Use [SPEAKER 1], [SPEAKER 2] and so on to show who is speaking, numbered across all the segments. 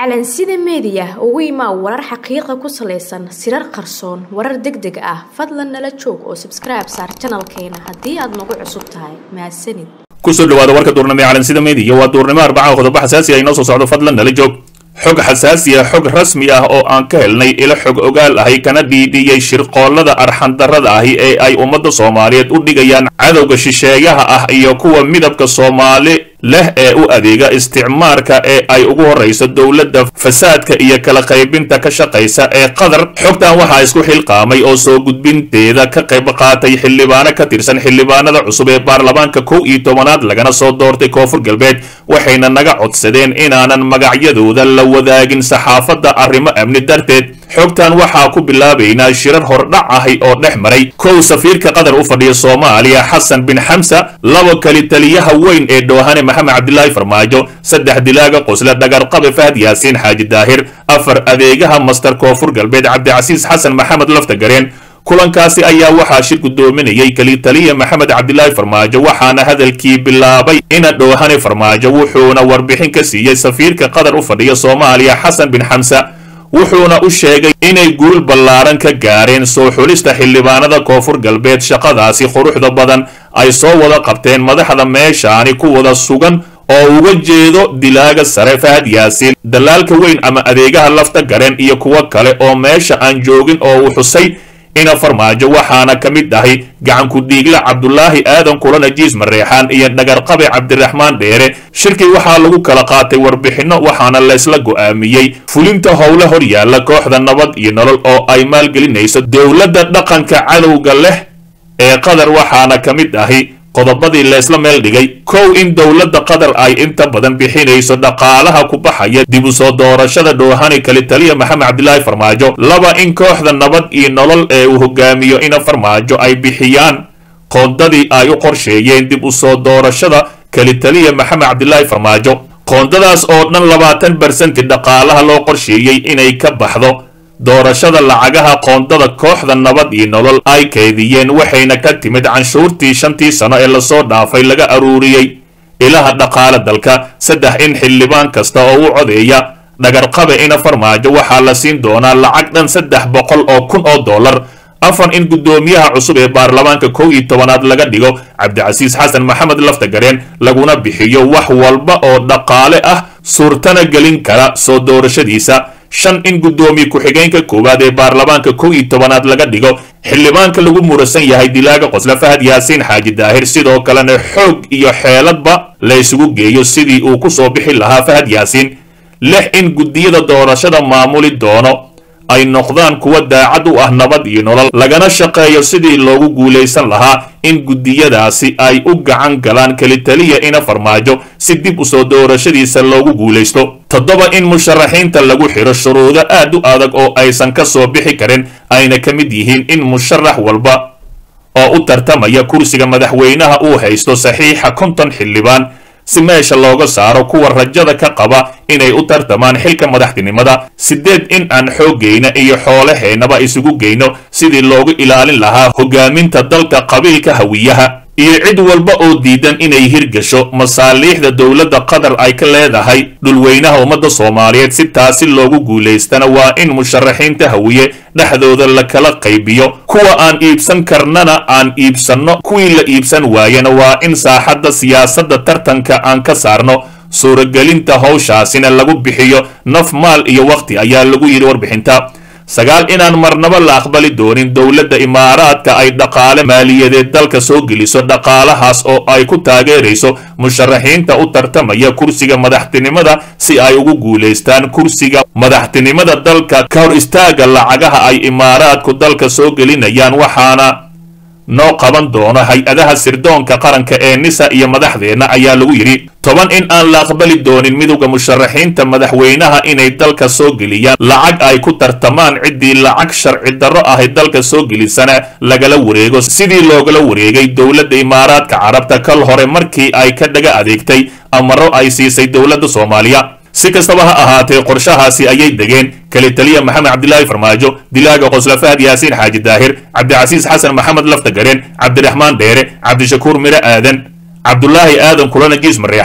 [SPEAKER 1] calansida meediya ugu imaa warar xaqiiqa ku salaysan sirar qarsoon warar deg deg ah fadlan nala joog oo sabskribe saar janalkeena haddii aad nagu cusub tahay mahadsanid
[SPEAKER 2] kusoo dhawaada warka duurnimo ee calansida meediya waa duurnimo arbaca qodobo xasaasi ah inoo soo socdo fadlan nala joog xog xasaasi ah xog rasmi ah oo aan ka helnay ilo xog ogaal ahi kana dhiidhiyey shirqoollada arxandarrada ahi ee ay ummadda soomaaliyeed u dhigayaan cadowga shisheeyaha ah iyo kuwa midabka soomaali leh ee u adeega isticmaarka ee ay ugu horrayso dowladda fasaadka iyo kala qaybinta ka shaqaysa ee qatar xogtan waxaa isku xilqaamay oo soo gudbinteeda ka qayb qaatay xildhibaano ka tirsan xildhibaanada cusub ee baarlamaanka kow iyo tobanaad lagana soo doortay koonfur galbeed waxayna naga codsadeen inaanan magacyadooda la wadaagin saxaafadda arrimo amni darteed xogtan waxaa ku bilaabaynaa shirar hordhac ahi oo dhex maray kow safiirka qatar u fadhiya soomaaliya xasan bin xamsa labo kali taliyaha weyn ee dhoohane maxamed cabdilaahi farmaajo saddex dilaaga qosle dhagarqabe fahad yaasiin xaaji daahir afar adeegaha master koonfur galbeed cabdicasiis xasan maxamed laftagareen kulankaasi ayaa waxaa shir guddoominayay kelitaliya maxamed cabdilaahi farmaajo waxaana hadalkii bilaabay ina dhoohane farmaajo wuxuuna warbixin ka siiyey safiirka qatar u fadhiya soomaaliya xasan bin xamsa wuxuuna u sheegay inay guul ballaaran ka gaareen soo xulista xildhibaanada koonfur galbeed shaqadaasi quruxda badan ay soo wada qabteen madaxda meeshaani ku wada sugan oo uga jeedo dilaaga sare fahad yaasiin dalaalka weyn ama adeegaha lafta gareen iyo kuwo kale oo meesha aan joogin oo uu xusay ina farmaajo waxaana ka mid ahay gacanku dhiigle cabdulaahi aadan kulan ajiis mareexaan iyo dhagarqabe cabdiraxmaan dheere shirkii waxaa lagu kala qaatay warbixinno waxaana laysla go'aamiyey fulinta howle hor yaalla kooxda nabad iyo nolol oo ay maalgelinayso dowladda dhaqanka cadowga leh ee qatar waxaana ka mid ahi qodobadii laysla meel dhigay kow in dowladda qatar ay inta badan bixinayso dhaqaalaha ku baxaya dib u soo doorashada dhoohani kalitaliya maxamed cabdilaahi farmaajo laba in kooxda nabad iyo nolol ee uu hogaamiyo ina farmaajo ay bixiyaan qoondadii ay u qorsheeyeen dib u soo doorashada kalitaliya maxamed cabdilaahi farmaajo qoondadaas oo dhan labaatan barsenti dhaqaalaha loo qorsheeyey inay ka baxdo doorashada lacagaha qoondada kooxda nabad iyo nolol ay keydiyeen waxayna ka timid canshuurtii shantii sano ee lasoo dhaafay laga aruuriyey ilaha dhaqaale dalka saddex in xildhibaan kasta oo u codeeya dhagarqabe ina farmaajo waxaa la siin doonaa lacag dhan saddex boqol oo kun oo dollar afar in guddoomiyaha cusub ee baarlamaanka kow iyo tobanaad laga dhigo cabdicasiis xasan maxamed laftagareen laguna bixiyo wax walba oo dhaqaale ah suurtana gelin kara soo doorashadiisa shan in guddoomiye ku-xigeenka koowaad ee baarlamaanka kow iyo tobanaad laga dhigo xildhibaanka lagu murasan yahay dilaaga qosle fahad yaasiin xaaji daahir sidoo kalena xoog iyo xeeladba la isugu geeyo sidii uu ku soo bixi lahaa fahad yaasiin lix in guddiyada doorashada maamuli doono ay noqdaan kuwa daacad u ah nabad iyo nolol lagana shaqeeyo sidii loogu guulaysan lahaa in guddiyadaasi ay u gacan galaan kelitaliya ina farmaajo si dib u soo doorashadiisa loogu guulaysto toddoba in musharaxiinta lagu xidho shuruudo aad u adag oo aysan ka soo bixi karin ayna ka mid yihiin in musharax walba oo u tartamaya kursiga madaxweynaha uu haysto saxiixa konton xildhibaan si meesha looga saaro kuwa rajada ka qaba inay u tartamaan xilka madaxtinimada siddeed in aan xooggayna iyo xoolaheennaba isugu geyno sidii loogu ilaalin lahaa hogaaminta dalka qabiilka hawiyaha iyo cid walba oo diidan inay hirgasho masaaliixda dowladda qatar ay ka leedahay dhulweynaha ummadda soomaaliyeed si taasi loogu guulaystana waa in musharaxiinta hawiye dhexdooda la kala qaybiyo kuwa aan iibsan karnana aan iibsanno kuwii la iibsan waayana waa in saaxadda siyaasadda tartanka aan ka saarno suuragelinta howshaasina lagu bixiyo naf maal iyo wakhti ayaa lagu yidhi warbixinta sagaal inaan marnaba la aqbali doonin dowladda imaaraadka ay dhaqaale maaliyadeed dalka soo geliso dhaqaalahaas oo ay ku taageerayso musharaxiinta u tartamaya kursiga madaxtinimada si ay ugu guulaystaan kursiga madaxtinimada dalka ka hor istaaga lacagaha ay imaaraadku dalka soo gelinayaan waxaana noo qaban doono hay-adaha sirdoonka qaranka ee nisa iyo madaxdeenna ayaa lagu yidhi toban in aan la aqbali doonin midowda musharaxiinta madaxweynaha inay dalka soo geliyaan lacag ay ku tartamaan ciddii lacag sharci darro ahay dalka soo gelisana lagala wareego sidii loogala wareegay dowladda imaaraadka carabta kal hore markii ay ka dhaga adeegtay amaro ay siisay dowladda soomaaliya si kastaba ha ahaatee qorshahaasi ayay degeen kalitaliya maxamed cabdilaahi farmaajo dilaaga qosla fahad yaasiin xaaji daahir cabdicasiis xasan maxamed laftagareen cabdiraxmaan dheere cabdishakuur mire aadan cabdulaahi aadan kulana jiis mareexan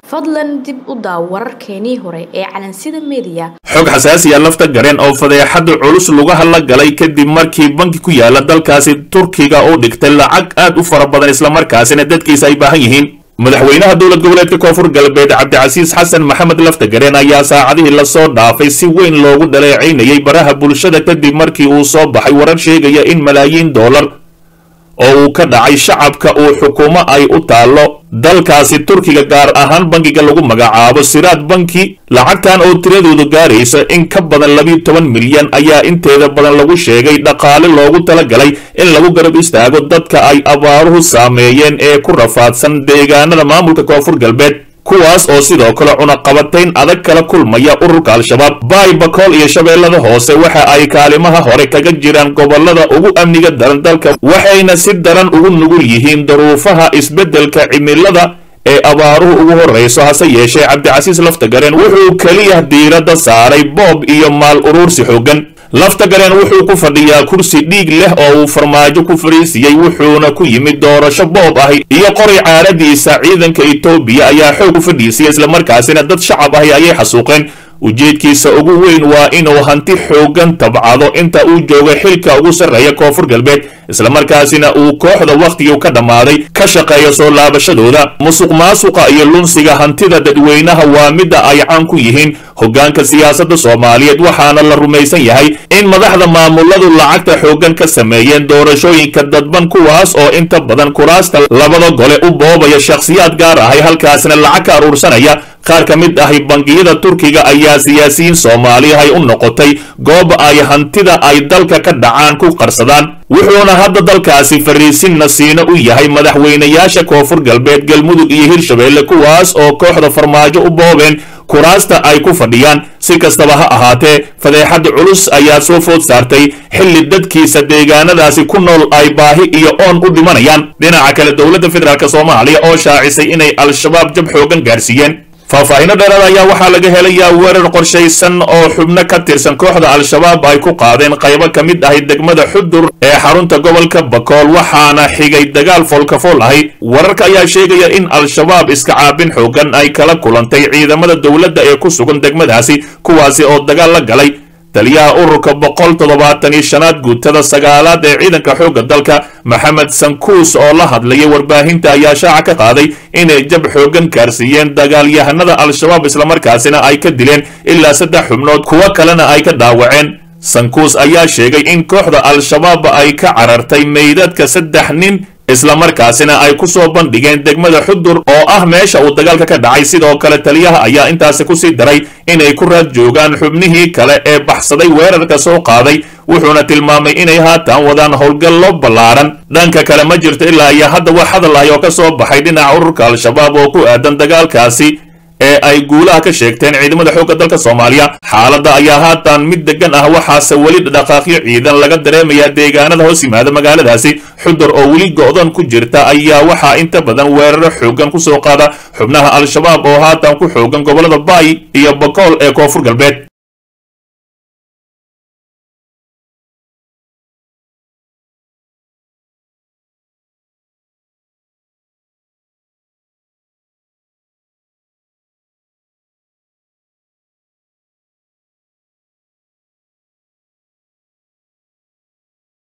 [SPEAKER 1] fadlan dib u daaw wararkeenii hore ee calansida meediya
[SPEAKER 2] xog xasaasiya lafta gareen oo fadeexada culus lugaha la galay kadib markii banki ku yaala dalkaasi turkiga uu dhigtay lacag aad u fara badan islamarkaasina dadkiisa ay baahan yihiin madaxweynaha dowlad goboleedka koonfur galbeed cabdicasiis xasan maxamed laftagareen ayaa saacadihii lasoo dhaafay si weyn loogu dhaleecaynayay baraha bulshada kadib markii uu soo baxay warar sheegaya in malaayiin doolar oo uu ka dhacay shacabka uu xukuumo ay u taallo dalkaasi turkiga gaar ahaan bankiga lagu magacaabo siraad banki lacagtan oo tiradoodu gaaraysa in ka badan labiyo toban milyan ayaa inteeda badan lagu sheegay dhaqaale loogu talagalay in lagu garab istaago dadka ay abaaruhu saameeyeen ee ku rafaadsan deegaanada maamulka koonfur galbeed kuwaas oo sidoo kale cunaqabatayn adag kala kulmaya ururka al-shabaab baay bakool iyo shabeellada hoose waxa ay kaalimaha hore kaga jiraan gobolada ugu amniga daran dalka waxayna si daran ugu nugul yihiin daruufaha isbeddelka cimilada ee abaaruhu ugu horrayso hase yeeshee cabdicasiis laftagareen wuxuu keliya diiradda saaray boob iyo maal uruursi xooggan laftagareen wuxuu ku fadhiyaa kursi dhiig leh oo uu farmaajo ku fariisiyey wuxuuna ku yimid doorasho boob ahi iyo qori caaradiisa ciidanka etoobiya ayaa xoog u fadhiisiyay islamarkaasina dad shacab ahi ayay xasuuqeen ujeedkiisa ugu weyn waa inuu hanti xooggan tabcado inta uu joogo xilka ugu sarreeya koonfur galbeed islamarkaasina uu kooxda wakhtigii ka dhammaaday ka shaqeeyo soo laabashadooda musuq maasuqa iyo lunsiga hantida dadweynaha waa midda ay caan ku yihiin hoggaanka siyaasadda soomaaliyeed waxaana la rumaysan yahay in madaxda maamuladu lacagta xooggan ka sameeyeen doorashooyinka dadban kuwaas oo inta badan kuraasta labada gole u boobaya shakhsiyaad gaar ahay halkaasina lacag ka aruursanaya qaar ka mid ahi bangiyada turkiga ayaa siyaasiyiin soomaaliyahay u noqotay goob ay hantida ay dalka ka dhacaan ku qarsadaan wuxuuna hadda dalkaasi fariisin nasiino u yahay madaxweynayaasha koonfur galbeed galmudug iyo hirshabeelle kuwaas oo kooxda farmaajo u boobeen kuraasta ay ku fadhiyaan si kastaba ha ahaatee fadeexada culus ayaa soo food saartay xilli dadkiisa deegaanadaasi ku nool ay baahi iyo oon u dhimanayaan dhinaca kale dowladda federaalk soomaaliya oo shaacisay inay al-shabaab jab xoogan gaarsiiyeen faahfaahinno dheeraad ayaa waxaa laga helayaa weerar qorshaysan oo xubno ka tirsan kooxda al-shabaab ay ku qaadeen qaybo ka mid ahi degmada xudur ee xarunta gobolka bakool waxaana xigay dagaal foolkafool ahi wararka ayaa sheegaya in al-shabaab iska caabin xoogan ay kala kulantay ciidamada dowladda ee ku sugan degmadaasi kuwaasi oo dagaal la galay taliyaha ururka boqol toddobaatan iyo shanaad guutada sagaalaad ee ciidanka xoogga dalka maxamed sankuus oo la hadlayay warbaahinta ayaa shaaca ka qaaday inay jab xooggan gaarsiiyeen dagaalyahanada al-shabaab islamarkaasina ay ka dileen ilaa saddex xubnood kuwo kalena ay ka dhaawaceen sankuus ayaa sheegay in kooxda al-shabaab ay ka carartay meydadka saddex nin islamarkaasina ay ku soo bandhigeen degmada xudur oo ah meesha uu dagaalka ka dhacay sidoo kale taliyaha ayaa intaasi kusii daray inay ku raad joogaan xubnihii kale ee baxsaday weerarka soo qaaday wuxuuna tilmaamay inay haatan wadaan howlgallo ballaaran dhanka kale ma jirto ilaa iyo hadda wax hadal ahi oo ka soo baxay dhinaca ururka al-shabaab oo ku aadan dagaalkaasi ee ay guulaha ka sheegteen ciidamada xoogga dalka soomaaliya xaaladda ayaa haatan mid degan ah waxaase weli dhaqaaqyo ciidan laga dareemayaa deegaanada hoos yimaada magaaladaasi xudur oo weli go'dan ku jirta ayaa waxaa inta badan weeraro xooggan ku soo qaada xubnaha al-shabaab oo haatan ku xoogan gobollada baay iyo bakool ee koonfur galbeed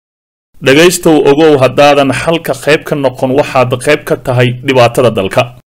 [SPEAKER 2] dhegaystow ogow haddaadan xalka qayb ka noqon waxaad qayb ka tahay dhibaatada dalka